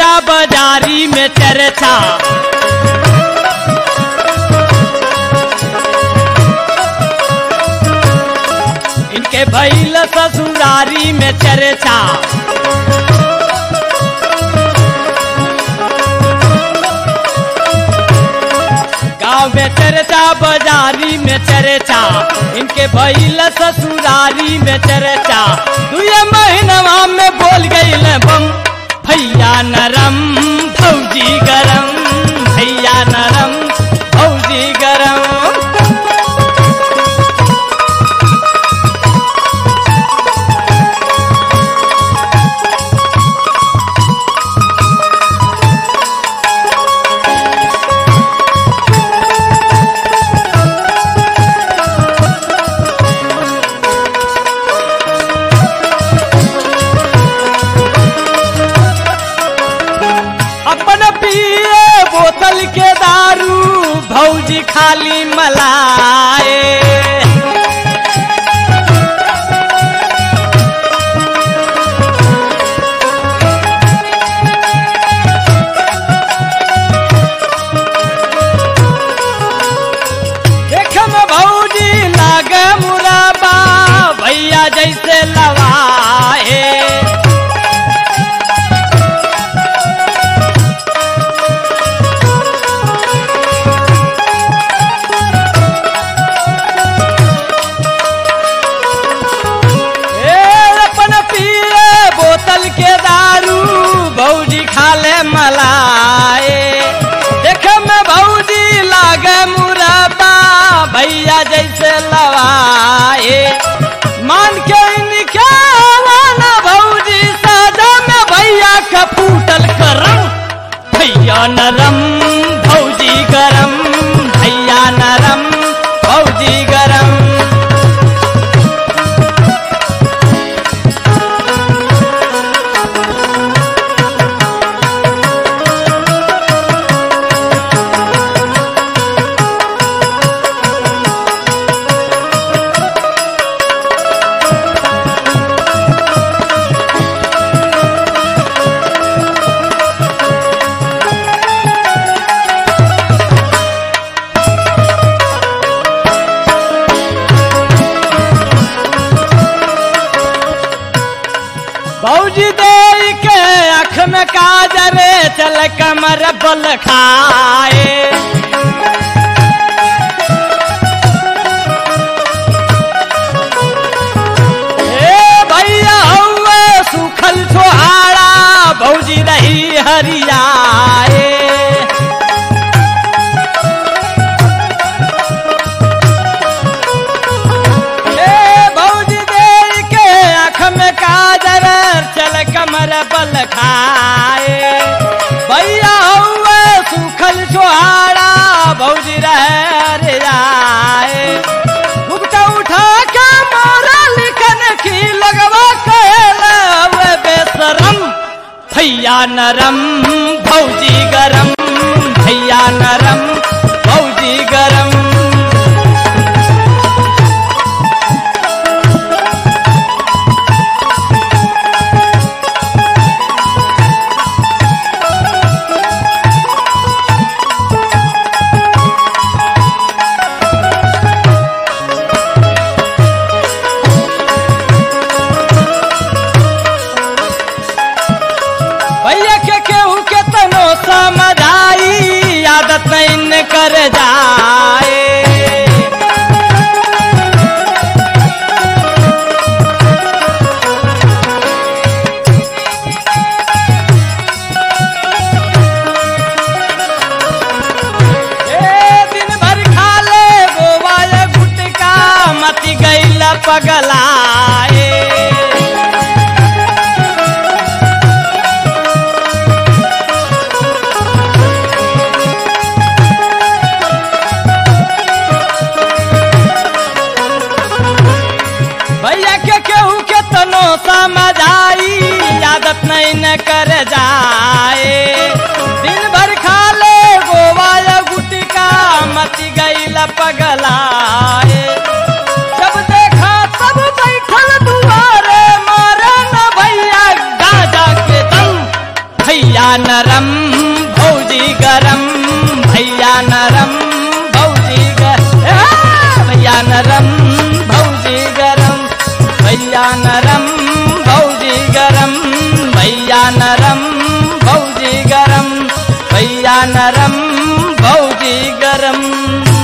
चर्चा बाजारी में चर्चा इनके भैल ससुरारी में चर्चा गांव में चर्चा बाजारी में चर्चा इनके भैल ससुरारी में चर्चा दुए महीनवा में बोल गई बम भैया नरम भौजी गरम भैया नरम भौजी गरम अपन पिए बोतल के दारू भौजी खाली मलाए देखम भौजी लागे मुराबा भैया जैसे लवाए ए अपन पिए बोतल के दारू भौजी खाले मलाए देखे में भौजी लागे मुरबा भैया जैसे लवाए मान के इनके वाला भौजी सादा में भैया का फूटल करम भैया नरम भौजी गरम भैया नरम भौजी गरम भौजी दे के अख में काजरे चल कमर बल खाए ए भैया हौवे सुखल छोहाड़ा भौजी रही हरियाए ए भौजी दे के आँख में काजर चल कमर बल खाए भैया हुए सुखल छोहाड़ा भौजी रह जाए घुघटा उठा के मारा लिखन की लगवा कहला हुए बेसरम भैया नरम भौजी गरम भैया नरम भौजी गरम भैया के केहू के तनो समझाई आदत नहीं कर जाए ए दिन भर खा ले गोवा या गुटका मती गईला पगलाए भैया के केहू के तनो समझाई आदत नहीं न कर जाए दिन भर खा ले गोवा या गुटका मती गई पगलाए जब देखा तब नरम भौजी गरम भैया नरम भौजी ग- आ, भैया नरम भौजी गरम भैया नरम भौजी गरम भैया नरम भौजी गरम भैया नरम भौजी गरम